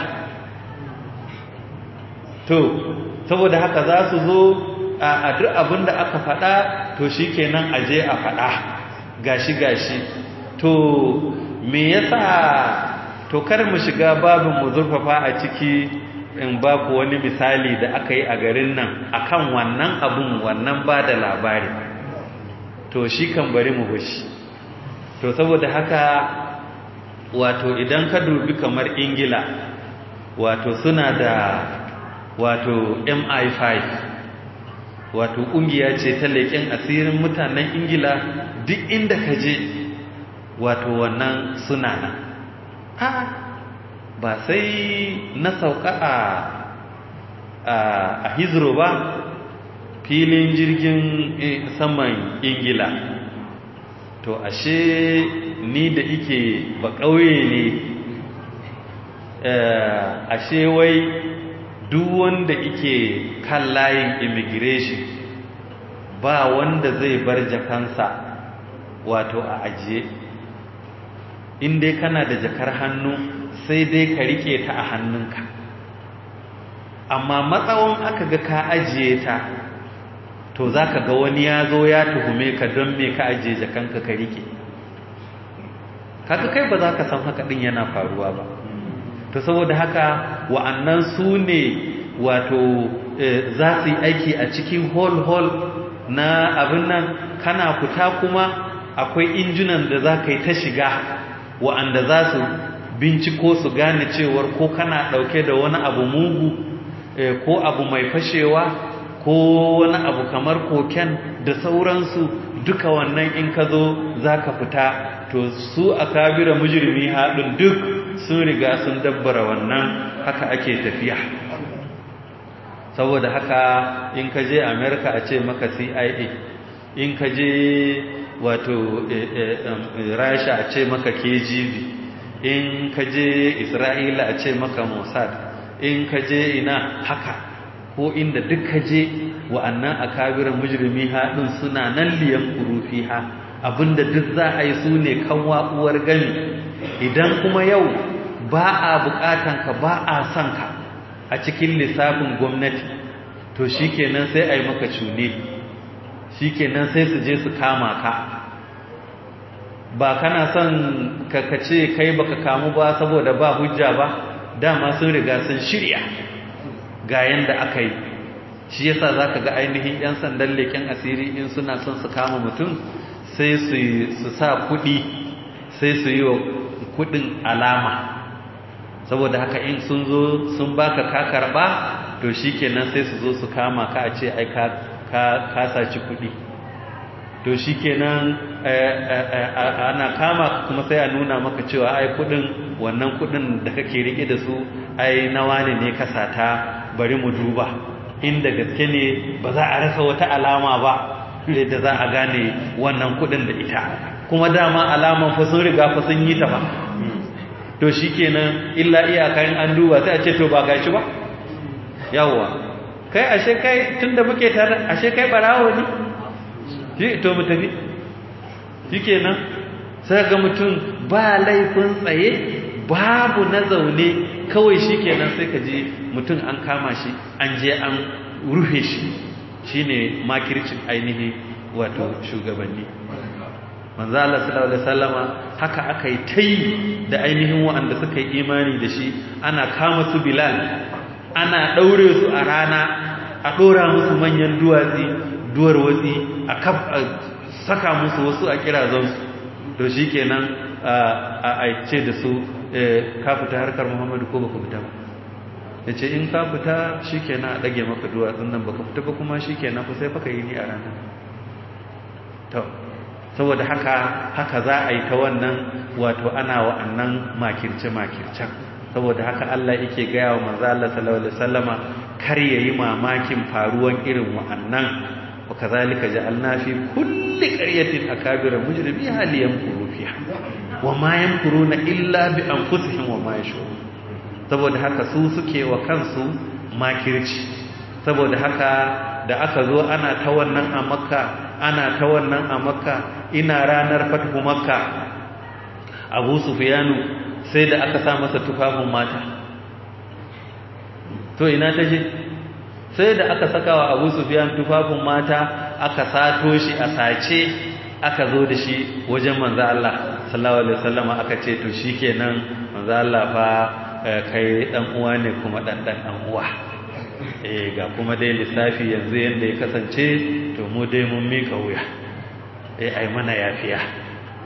to saboda haka za su zo a duk abin da aka faɗa to shi kenan aje a faɗa gashi gashi to me yasa to kar mu shiga babin mu zurfafa a ciki in ba ku wani misali da aka yi a garin nan akan wannan abun wannan ba da labari to shi kan bari mu bashi to saboda haka wato idan ka dubi kamar ingila wato suna da wato MI5 wato ƙungiya ce ta leƙen asirin mutanen ingila duk inda ka je wato wannan suna nan a ba sai na sauka a a hizro ba filin jirgin saman ingila to ashe ni da ike ba ƙauye ne ashe wai duk wanda ike kan layin immigration ba wanda zai bar jakansa wato a ajiye in dai kana da jakar hannu sai dai ka rike ta a hannunka amma matsawon aka ga ka ajiye ta to za ka ga wani ya zo ya tuhume ka don me ka ajiye jakanka ka rike kaga kai ba za ka san haka ɗin yana faruwa ba to saboda haka wa'annan su ne wato za su yi aiki a cikin hall-hall na abin nan kana fita kuma akwai injunan da za ka yi ta shiga wa'anda za su binciko su gane cewar ko kana ɗauke da wani abu mugu ko abu mai fashewa ko wani abu kamar koken da sauransu duka wannan in ka zo za ka fita to su a kabira mujirmi haɗin duk sun riga sun dabbara wannan haka ake tafiya saboda haka in ka je america a ce maka cia in ka je wato rasha a ce maka kgb in ka je isra'ila a ce maka mossad in ka je ina haka ko inda duk ka je wa'annan a kabirin mujirmi haɗin suna nan liyan kurufi ha abinda duk za a yi su ne kan uwar gami idan kuma yau ba a buƙatanka ba a son ka a cikin lissafin gwamnati to shikenan sai a yi maka cune shikenan sai su je su kama ka ba kana son ka ce kai baka kamu ba saboda ba hujja ba dama sun riga sun shirya ga yanda aka yi shi yasa zaka ga ainihin yan sandan leken asiri in suna son su kama mutum sai su sa kuɗi sai su yi wa kuɗin alama saboda haka in sun zo sun baka ka karba to shikenan sai su zo su kama ka a ce ai ka ka saci kuɗi to shikenan ana kama kuma sai a nuna maka cewa ai kuɗin wannan kuɗin da kake rike da su ai nawa ne ne ka sata bari mu duba inda gaske ne ba za a rasa wata alama ba da za a gane wannan kuɗin da ita kuma dama alaman fa sun riga fa sun yi ta ba to shi kenan illa iyakarin an duba sai a ce to ba gashi ba yawwa kai ashe kai tunda muke tare ashe kai barawo ne shi to mu tafi shi kenan sai ga mutum ba laifin tsaye babu na zaune kawai shi kenan sai ka ji mutum an kama shi an je an rufe shi shine makircin ainihi wato shugabanni manzo Allah sallallahu alaihi wasallama haka aka yi tai da ainihin waɗanda suka yi imani da shi ana kama su Bilal ana daure su a rana a dora musu manyan duwatsi duwar watsi a kaf saka musu wasu a kirazan su to shikenan a aice da su ka fita harkar Muhammadu ko baka fita ba yace in ka fita shikenan a dage maka duwatsun nan baka fita ba kuma shikenan fa sai fa ka yi ni a rana to saboda haka haka za a yi ta wannan wato ana wa'annan makirce-makircen saboda haka Allah yake gaya wa manzo Allah sallallahu alaihi wasallama kar yayi mamakin faruwan irin wa'annan wa kazalika ja'alna fi kulli qaryatin akabira mujrimiha liyamkuru fiha wa ma yamkuruna illa bi anfusihim wa ma yashurun saboda haka su suke wa kansu makirci saboda haka da aka zo ana ta wannan a makka ana ta wannan a makka ina ranar fatihu makka abu sufiyanu sai da aka sa masa tufafin mata to ina ta je sai da aka saka wa abu sufiyan tufafin mata aka sato shi a sace aka zo da shi wajen manzo Allah sallallahu alaihi wasallam aka ce to shikenan manzo Allah fa kai dan uwa ne kuma dan dan uwa eh ga kuma dai lissafi yanzu yanda ya kasance to mu dai mun mika wuya eh ai mana yafiya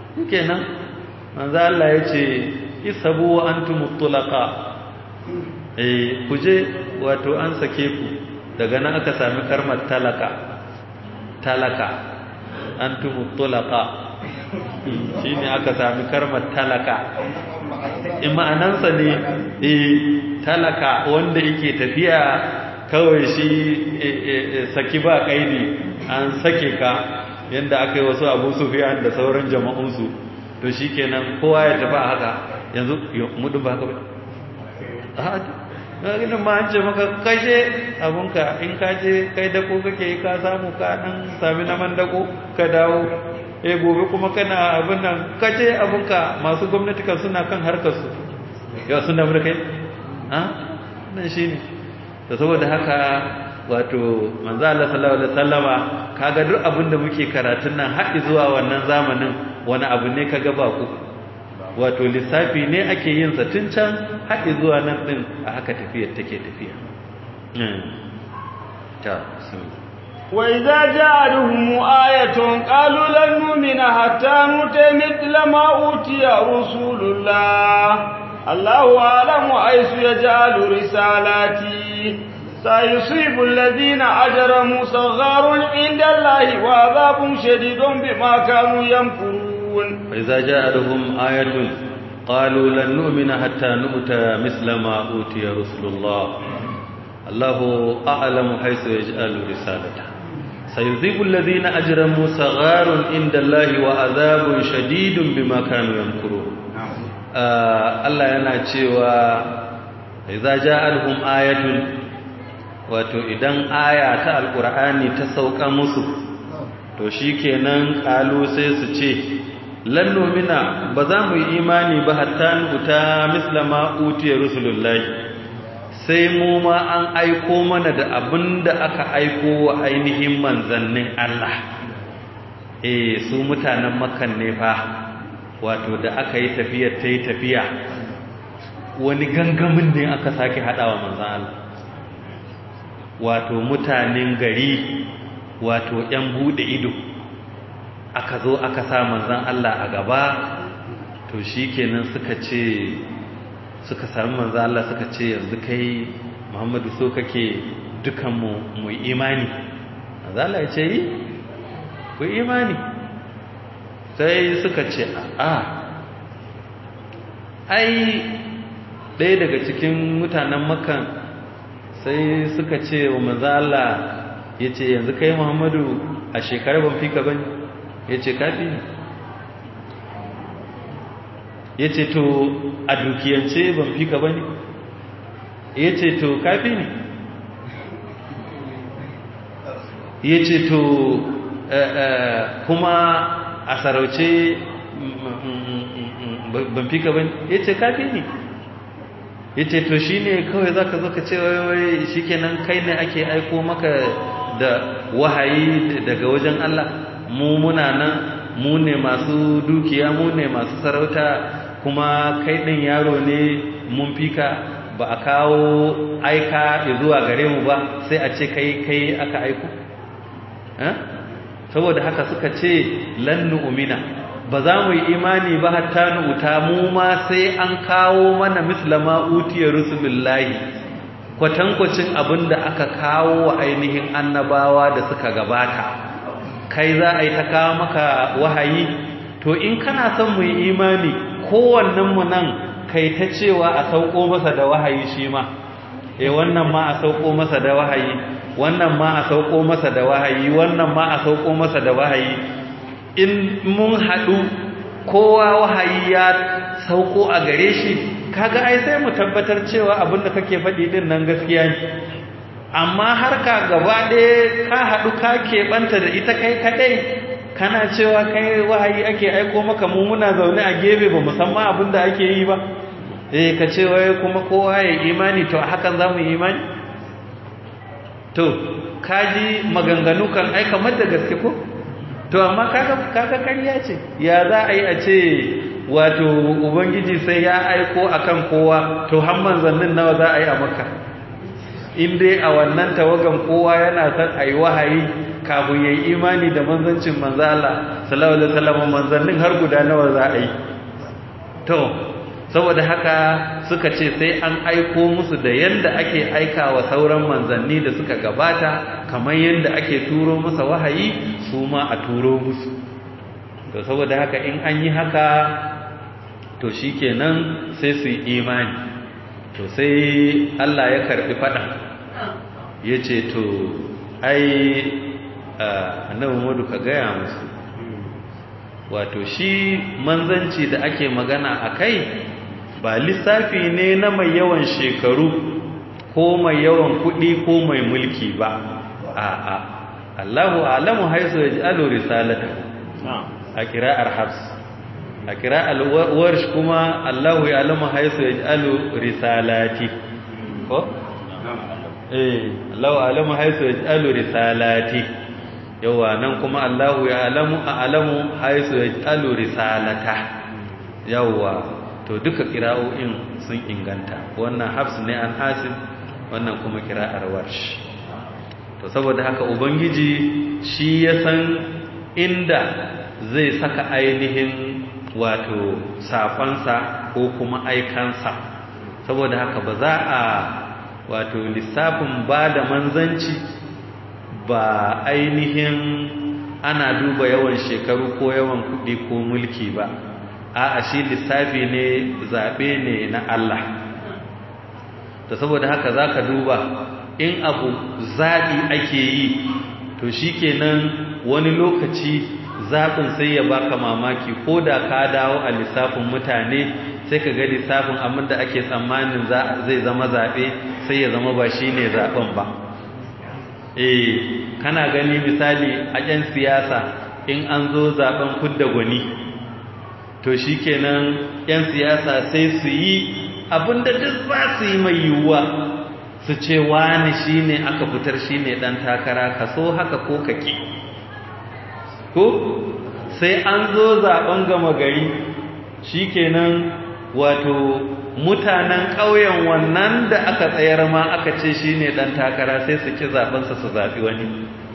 kenan manzo Allah yace isabu wa antum mutlaqa eh kuje wato an sake ku daga nan aka sami karmar talaka talaka antum tulaqa shine aka sami karmar talaka in ma'anansa ne eh talaka wanda yake tafiya kawai shi saki ba kaidi an sake ka yanda aka yi wasu abu sufiyan da sauran jama'unsu to shikenan kowa ya tafi a haka yanzu mudu ba haka ba ginin ma an ce maka kashe abunka in ka je kai dako kake yi ka samu ka dan sami naman dako ka dawo eh gobe kuma kana abin nan kace abunka masu gwamnati kan suna kan harkar su ya sun da kai ha nan shine to saboda haka wato manzo Allah sallallahu alaihi wasallama kaga duk abin da muke karatun nan har zuwa wannan zamanin wani abu ne kaga ba ku wato lissafi ne ake yin sa tun can har zuwa nan din a haka tafiyar take tafiya ta وإذا جاءتهم آية قالوا لن نؤمن حتى نؤتي مثل ما أوتي رسول الله الله أعلم حيث يجعل رسالاتي سيصيب الذين أجرموا صغار عند الله وعذاب شديد بما كانوا يمكرون وإذا جاءتهم آية قالوا لن نؤمن حتى نؤتى مثل ما أوتي رسول الله الله أعلم حيث يجعل رسالته سيذيب الذين أجرموا صغار عند الله وعذاب شديد بما كانوا يمكرون Allah yana cewa idza ja'alhum ayatun wato idan aya ta alqur'ani ta sauka musu to shikenan kalu sai su ce lan nu'mina ba za mu yi imani ba hatta nuta mislama utiya rusulullahi sai mu ma an aiko mana da abin da aka aiko wa ainihin manzannin Allah eh su mutanen makan ne fa wato da aka yi tafiyar ta yi tafiya wani gangamin ne aka sake haɗawa manzan Allah wato mutanen gari wato ‘yan buɗe ido aka zo aka sa manzan Allah a gaba to shi kenan suka ce suka sami manzo Allah suka ce yanzu kai Muhammadu so kake dukanmu mu imani manzo Allah ya ce yi ku imani sai suka ce a ai ɗaya daga cikin mutanen makan sai suka ce wa manzo Allah ya ce yanzu kai Muhammadu a shekarar ban fi ka bane ya ce kafi ne ya ce to a dukiyance ban fi ka ba ne ya ce to kafi ne ya ce to kuma a sarauce ban fi ka ba ne ya ce kafi ne ya ce to shi ne kawai za ka zo ka ce wai shi kenan kai ne ake aiko maka da wahayi daga wajen Allah mu muna nan mu ne masu dukiya mu ne masu sarauta kuma kai ɗin yaro ne mun fika ba a kawo aika zuwa gare mu ba sai a ce kai kai aka aiko saboda haka suka ce lannu umina ba za mu yi imani ba hatta nu'uta mu ma sai an kawo mana mislama utiya rusulullahi kwatankwacin abin da aka kawo wa ainihin annabawa da suka gabata kai za a yi ta kawo maka wahayi to in kana son mu yi imani kowannenmu nan kai ta cewa a sauko masa da wahayi shi ma eh wannan ma a sauko masa da wahayi wannan ma a sauko masa da wahayi wannan ma a sauko masa da wahayi in mun haɗu kowa wahayi ya sauko a gare shi kaga ai sai mu tabbatar cewa abinda kake faɗi din nan gaskiya ne amma har ka gaba ɗaya ka haɗu ka keɓanta da ita kai kaɗai kana cewa kai wahayi ake aiko maka mu muna zaune a gefe ba musamman abin da ake yi ba eh ka ce wai kuma kowa ya imani to hakan za mu yi imani to kaji maganganu kan ai kamar da gaske ko to amma kaga kaga ƙarya ce ya za a yi a ce wato ubangiji sai ya aiko akan kowa to har manzannin nawa za a yi a makka in dai a wannan tawagan kowa yana son a yi wahayi kafin ya yi imani da manzancin manzala sallallahu alaihi wasallam manzannin har guda nawa za a yi to saboda haka suka ce sai an aiko musu da yanda ake aika wa sauran manzanni da suka gabata kamar yanda ake turo masa wahayi su ma a turo musu to saboda haka in an yi haka to shikenan sai su yi imani to sai Allah ya karbi fada yace to ai annabi Muhammadu ka gaya musu wato shi manzanci da ake magana a kai ba lissafi ne na mai yawan shekaru ko mai yawan kuɗi ko mai mulki ba a'a Allahu alamu haisu ya ji alo risalata a kira'ar hafs a kira'ar warsh kuma Allahu ya alamu haisu ya ji alo risalati ko? eh Allahu alamu haisu ya ji alo risalati yawa nan kuma Allahu ya alamu a alamu haisu ya alu risalata yawa to duka kira'o'in sun inganta wannan hafs ne an hasib wannan kuma kira'ar warsh to saboda haka ubangiji shi ya san inda zai saka ainihin wato safansa ko kuma aikansa saboda haka ba za a wato lissafin ba da manzanci ba ainihin ana duba yawan shekaru ko yawan kuɗi ko mulki ba a shi lissafi ne zaɓe ne na Allah to saboda haka za ka duba in abu zaɓi ake yi to shi kenan wani lokaci zaɓin sai ya baka mamaki ko da ka dawo a lissafin mutane sai ka ga lissafin abin da ake tsammanin zai zama zaɓe sai ya zama ba shi ne zaɓen ba eh kana gani misali a ƴan siyasa in an zo zaben kudda gwani to shikenan ƴan siyasa sai su yi abinda duk za su yi mai yiwuwa su ce wani shine aka fitar shine dan takara ka so haka ko kake ko sai an zo zaben gama gari shikenan wato mutanen ƙauyen wannan da aka tsayar ma aka ce shi ne ɗan takara sai su ki zaɓensa su zaɓi wani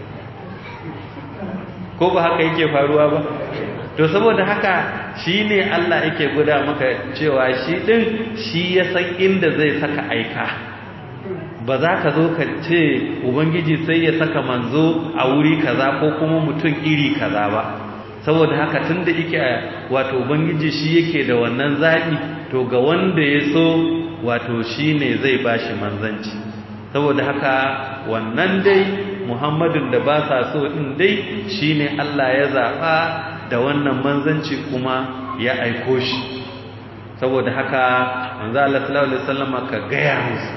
ko ba haka yake faruwa ba to saboda haka shi ne Allah yake guda maka cewa shi ɗin shi ya san inda zai saka aika ba za ka zo ka ce ubangiji sai ya saka manzo a wuri kaza ko kuma mutum iri kaza ba saboda haka tun da yake wato ubangiji shi yake da wannan zaɓi to ga wanda ya so wato shi ne zai ba shi manzanci saboda haka wannan dai muhammadun da ba sa so ɗin dai shi ne allah ya zaɓa da wannan manzanci kuma ya aiko shi saboda haka manzo Allah sallallahu alaihi wasallam ka gaya musu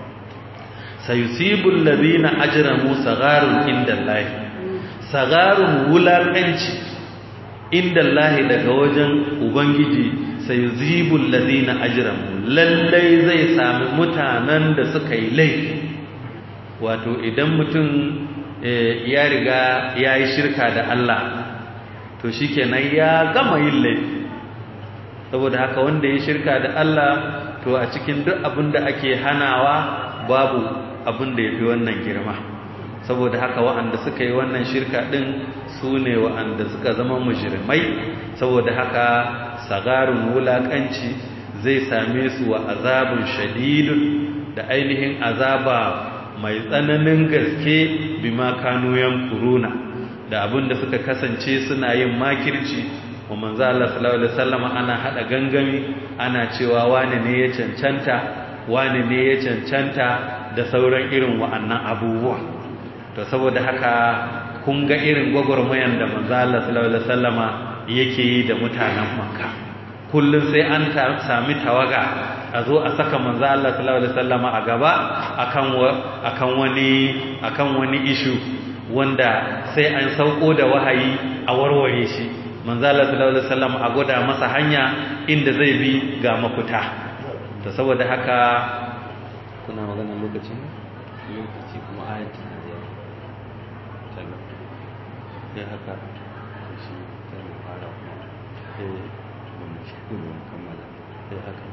sayusibul ladina ajramu sagarun indallahi sagarun wulaqanci indallahi daga wajen ubangiji sayuzibul ladina ajramu lallai zai sami mutanen da suka yi laifi wato idan mutum ya riga ya yi shirka da Allah to shikenan ya gama yin laifi saboda haka wanda ya shirka da Allah to a cikin duk abin da ake hanawa babu abin da ya fi wannan girma saboda haka wa'anda suka yi wannan shirka ɗin su ne wa'anda suka zama mujirmai saboda haka sagarun wulaƙanci zai same su wa azabun shadidun da ainihin azaba mai tsananin gaske bima kanu kuruna da abin da suka kasance suna yin makirci wa manzo Allah sallallahu alaihi wasallam ana hada gangami ana cewa wani ne ya cancanta wani ne ya cancanta da sauran irin wa'annan abubuwa to saboda haka kun ga irin gwagwarmayan da manzo Allah sallallahu alaihi wasallama yake yi da mutanen Makka kullun sai an sami tawaga a zo a saka manzo Allah sallallahu alaihi wasallama a gaba akan akan wani akan wani issue wanda sai an sauko da wahayi a warware shi manzo Allah sallallahu alaihi wasallam a goda masa hanya inda zai bi ga mafuta to saboda haka kuna magana lokacin lokaci kuma ayati na da tabbata ya haka shi sai mu fara kuma eh ba mu shi ko mu kammala eh haka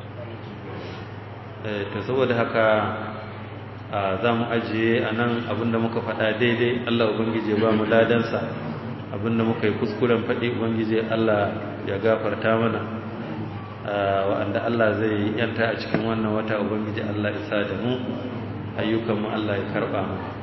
eh to saboda haka za mu ajiye a nan abinda muka faɗa daidai Allah Ubangiji ba mu ladansa abinda muka yi kuskuren faɗi Ubangiji Allah ya gafarta mana wa'anda Allah zai yanta a cikin wannan wata ubangiji Allah isa da mu ayyukanmu Allah ya karba mu